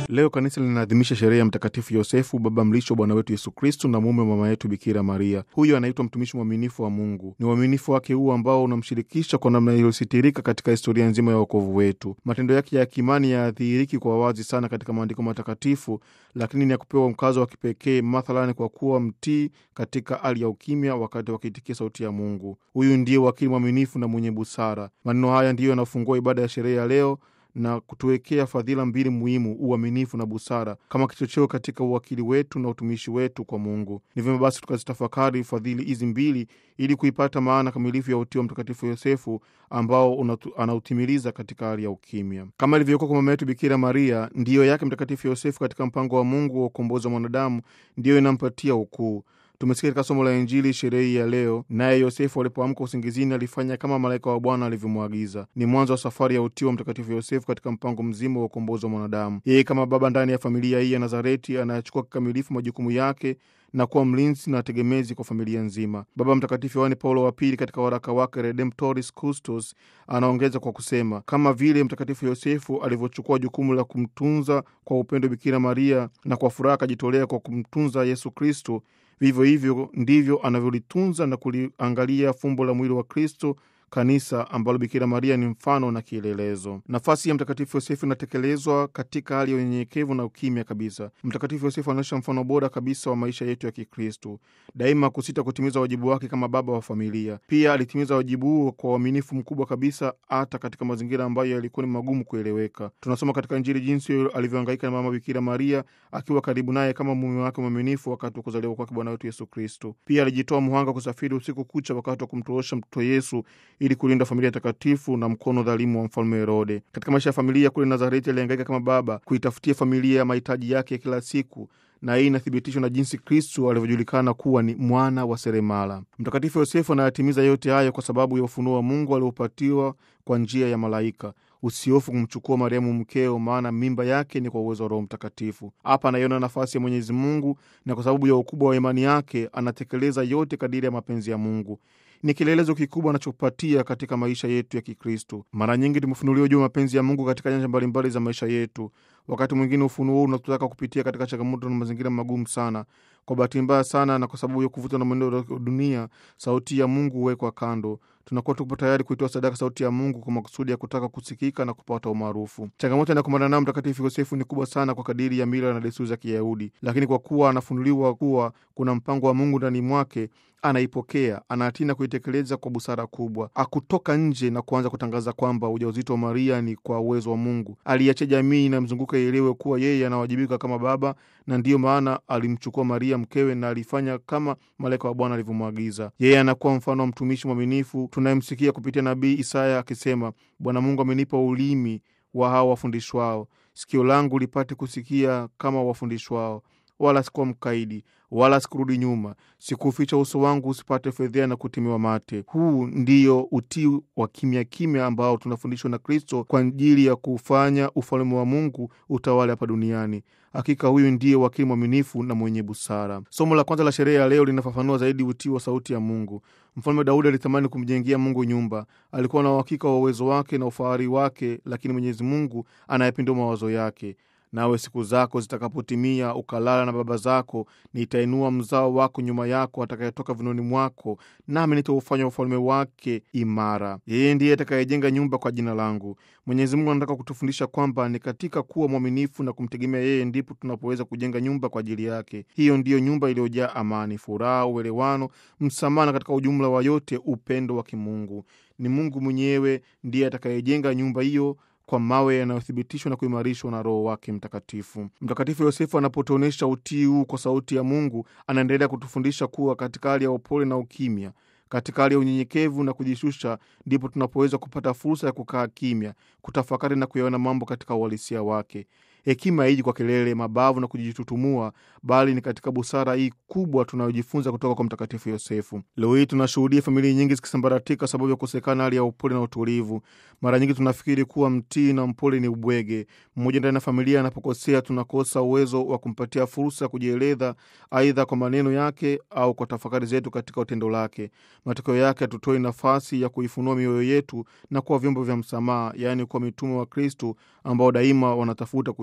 Leo kanisa linaadhimisha sherehe ya Mtakatifu Yosefu, baba mlisho wa Bwana wetu Yesu Kristu na mume wa mama yetu Bikira Maria. Huyu anaitwa mtumishi mwaminifu wa Mungu. Ni uaminifu wake huu ambao unamshirikisha kwa namna iliyositirika katika historia nzima ya wokovu wetu. Matendo yake ya kimani yadhihiriki kwa wazi sana katika maandiko matakatifu, lakini ni ya kupewa mkazo wa kipekee, mathalani kwa kuwa mtii katika hali ya ukimya wakati wakiitikia sauti ya Mungu. Huyu ndiye wakili mwaminifu na mwenye busara. Maneno haya ndiyo yanafungua ibada ya sherehe ya leo na kutuwekea fadhila mbili muhimu, uaminifu na busara, kama kichocheo katika uwakili wetu na utumishi wetu kwa Mungu. Ni vyema basi tukazitafakari fadhili hizi mbili ili kuipata maana kamilifu ya utii wa Mtakatifu Yosefu ambao anautimiliza katika hali ya ukimya, kama ilivyokuwa kwa mama yetu Bikira Maria. Ndiyo yake Mtakatifu Yosefu katika mpango wa Mungu wa ukombozi wa mwanadamu ndiyo inampatia ukuu. Tumesikia katika somo la Injili sherehe ya leo, naye Yosefu alipoamka usingizini alifanya kama malaika wa Bwana alivyomwagiza. Ni mwanzo wa safari ya utii wa Mtakatifu Yosefu katika mpango mzima wa ukombozi wa mwanadamu. Yeye kama baba ndani ya familia hii ya Nazareti anayachukua kikamilifu majukumu yake na kuwa mlinzi na tegemezi kwa familia nzima. Baba Mtakatifu Yohane Paulo wa Pili katika waraka wake Redemptoris Custos anaongeza kwa kusema, kama vile Mtakatifu Yosefu alivyochukua jukumu la kumtunza kwa upendo Bikira Maria na kwa furaha akajitolea kwa kumtunza Yesu Kristo, vivyo hivyo ndivyo anavyolitunza na kuliangalia fumbo la mwili wa Kristo, kanisa ambalo Bikira Maria ni mfano na kielelezo. Nafasi ya Mtakatifu Yosefu inatekelezwa katika hali ya unyenyekevu na ukimya kabisa. Mtakatifu Yosefu anaonyesha mfano bora kabisa wa maisha yetu ya Kikristo, daima kusita kutimiza wajibu wake kama baba wa familia. Pia alitimiza wajibu huo kwa uaminifu mkubwa kabisa, hata katika mazingira ambayo yalikuwa ni magumu kueleweka. Tunasoma katika Injili jinsi alivyohangaika na mama Bikira Maria akiwa karibu naye kama mume wake mwaminifu wakati wa kuzaliwa kwake Bwana wetu Yesu Kristo. Pia alijitoa muhanga kusafiri usiku kucha wakati wa kumtorosha mtoto Yesu ili kulinda familia takatifu na mkono dhalimu wa mfalme Herode. Katika maisha ya familia kule Nazareti, alihangaika kama baba kuitafutia familia ya mahitaji yake ya kila siku, na hii inathibitishwa na jinsi Kristu alivyojulikana kuwa ni mwana wa seremala. Mtakatifu Yosefu anayatimiza yote hayo kwa sababu ya ufunuo wa Mungu aliopatiwa kwa njia ya malaika. Usihofu kumchukua Mariamu mkeo, maana mimba yake ni kwa uwezo wa Roho Mtakatifu. Hapa anaiona nafasi ya Mwenyezi Mungu, na kwa sababu ya ukubwa wa imani yake anatekeleza yote kadiri ya mapenzi ya Mungu. Ni kielelezo kikubwa anachopatia katika maisha yetu ya Kikristo. Mara nyingi tumefunuliwa juu ya mapenzi ya Mungu katika nyanja mbalimbali za maisha yetu. Wakati mwingine ufunuo huu unatutaka kupitia katika changamoto na mazingira magumu sana. Kwa bahati mbaya sana, na kwa sababu ya kuvutwa na mwenendo wa dunia, sauti ya Mungu huwekwa kando. Tunakuwa tupo tayari kuitoa sadaka sauti ya Mungu kwa makusudi ya kutaka kusikika na kupata umaarufu. Changamoto anayokumbana nayo Mtakatifu Yosefu ni kubwa sana kwa kadiri ya mila na desturi za Kiyahudi, lakini kwa kuwa anafunuliwa kuwa kuna mpango wa Mungu ndani mwake, anaipokea, anatii na kuitekeleza kwa busara kubwa. Akutoka nje na kuanza kutangaza kwamba ujauzito wa Maria ni kwa uwezo wa Mungu. Aliacha jamii inamzunguka ielewe kuwa yeye anawajibika kama baba, na ndiyo maana alimchukua Maria mkewe na alifanya kama malaika wa Bwana alivyomwagiza. Yeye anakuwa mfano wa mtumishi mwaminifu tunayemsikia kupitia nabii Isaya akisema, Bwana Mungu amenipa ulimi wa hao wafundishwao, sikio langu lipate kusikia kama wafundishwao wala sikuwa mkaidi, wala sikurudi nyuma, sikuficha uso wangu usipate fedhea na kutimiwa mate. Huu ndiyo utii wa kimya kimya ambao tunafundishwa na Kristo kwa ajili ya kufanya ufalme wa Mungu utawale hapa duniani. Hakika huyu ndiye wakili mwaminifu na mwenye busara. Somo la kwanza la sherehe ya leo linafafanua zaidi utii wa sauti ya Mungu. Mfalme Daudi alitamani kumjengea Mungu nyumba. Alikuwa na uhakika wa uwezo wake na ufahari wake, lakini Mwenyezi Mungu anayepindua mawazo yake Nawe siku zako zitakapotimia, ukalala na baba zako, nitainua mzao wako nyuma yako, atakayetoka vinoni mwako, nami nitaufanya ufalme wake imara. Yeye ndiye atakayejenga nyumba kwa jina langu. Mwenyezi Mungu anataka kutufundisha kwamba ni katika kuwa mwaminifu na kumtegemea yeye ndipo tunapoweza kujenga nyumba kwa ajili yake. Hiyo ndiyo nyumba iliyojaa amani, furaha, uelewano, msamaha na katika ujumla wa yote upendo wa kimungu. Ni Mungu mwenyewe ndiye atakayejenga nyumba hiyo kwa mawe yanayothibitishwa na kuimarishwa na Roho wake Mtakatifu. Mtakatifu Yosefu anapotuonyesha utii huu kwa sauti ya Mungu, anaendelea kutufundisha kuwa katika hali ya upole na ukimya, katika hali ya unyenyekevu na kujishusha, ndipo tunapoweza kupata fursa ya kukaa kimya, kutafakari na kuyaona mambo katika uhalisia wake. Hekima haiji kwa kelele, mabavu na kujitutumua, bali ni katika busara hii kubwa tunayojifunza kutoka kwa Mtakatifu Yosefu. Leo hii tunashuhudia familia nyingi zikisambaratika sababu ya kukosekana hali ya upole na utulivu. Mara nyingi tunafikiri kuwa mtii na mpole ni ubwege. Mmoja ndani ya familia anapokosea, tunakosa uwezo wa kumpatia fursa ya kujieleza, aidha kwa maneno yake au kwa tafakari zetu katika utendo lake. Matokeo yake hatutoi nafasi ya kuifunua mioyo yetu na kuwa vyombo vya msamaha, yaani kuwa mitume wa Kristu ambao daima wanatafuta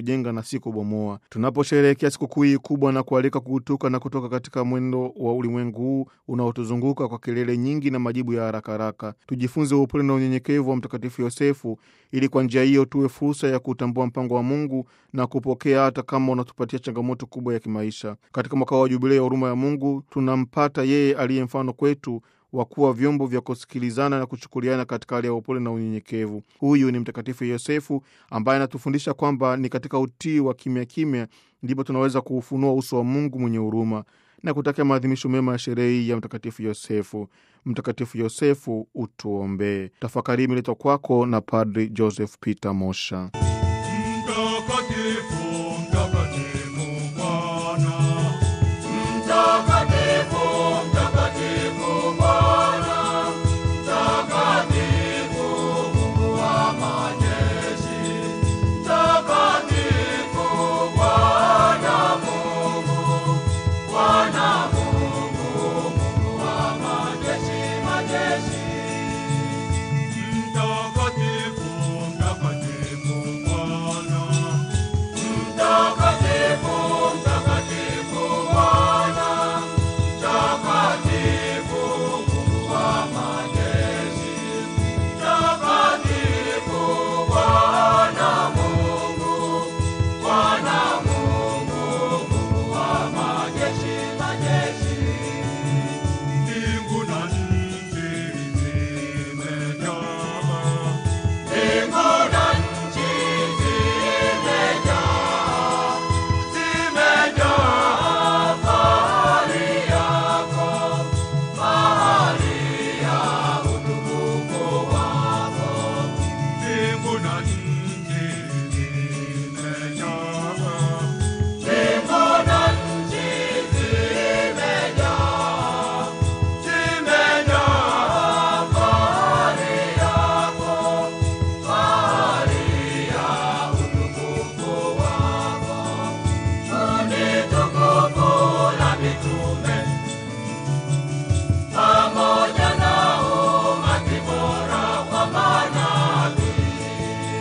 kujenga na si kubomoa. Tunaposherehekea sikukuu hii kubwa na kualika kugutuka na kutoka katika mwendo wa ulimwengu huu unaotuzunguka kwa kelele nyingi na majibu ya haraka haraka, tujifunze upole na unyenyekevu wa Mtakatifu Yosefu, ili kwa njia hiyo tuwe fursa ya kutambua mpango wa Mungu na kupokea hata kama unatupatia changamoto kubwa ya kimaisha. Katika mwaka wa Jubilei ya huruma ya Mungu tunampata yeye aliye mfano kwetu wa kuwa vyombo vya kusikilizana na kuchukuliana katika hali ya upole na unyenyekevu. Huyu ni Mtakatifu Yosefu ambaye anatufundisha kwamba ni katika utii wa kimya kimya ndipo tunaweza kuufunua uso wa Mungu mwenye huruma na kutakia maadhimisho mema ya sherehe ya Mtakatifu Yosefu. Mtakatifu Yosefu, utuombee. Tafakari imeletwa kwako na Padri Joseph Peter Mosha. Mtakatifu, mtakatifu Bwana. Mtakatifu, mtakatifu Bwana. Mtakatifu, Mungu wa majeshi. Mtakatifu, Bwana Mungu. Bwana Mungu, Mungu wa majeshi, majeshi. Mtakatifu, mtakatifu Bwana. Mtakatifu, mtakatifu Bwana. Mtakatifu, Mungu wa majeshi. Mtakatifu, Bwana Mungu. Bwana Mungu, Mungu wa majeshi, majeshi. Mbingu na nchi zimejaa. Mbingu na nchi zimejaa. Zimejaa fahari yako. Fahari ya utukufu wako. Mbingu na nchi zimejaa. Mbingu na nchi zimejaa. Zimejaa fahari yako. Fahari ya utukufu wako. Kundi tukufu la mitume pamoja na umati bora wa manabii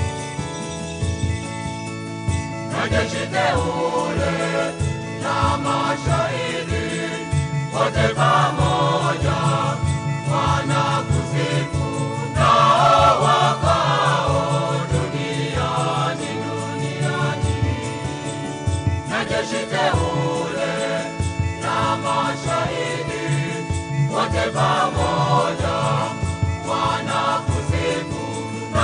na jeshi teule na mashahidi wote pamoja wanakusifu na wakao duniani duniani na jeshi teule na mashahidi wote pamoja wanakusifu na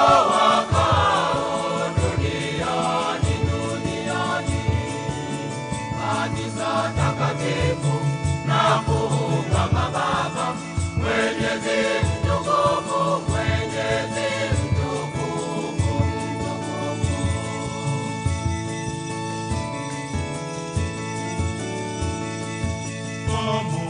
wakao duniani duniani kanisa takatifu na kuungama Baba Mwenyezi mtukufu Mwenyezi mtukufu mtukufu pamoja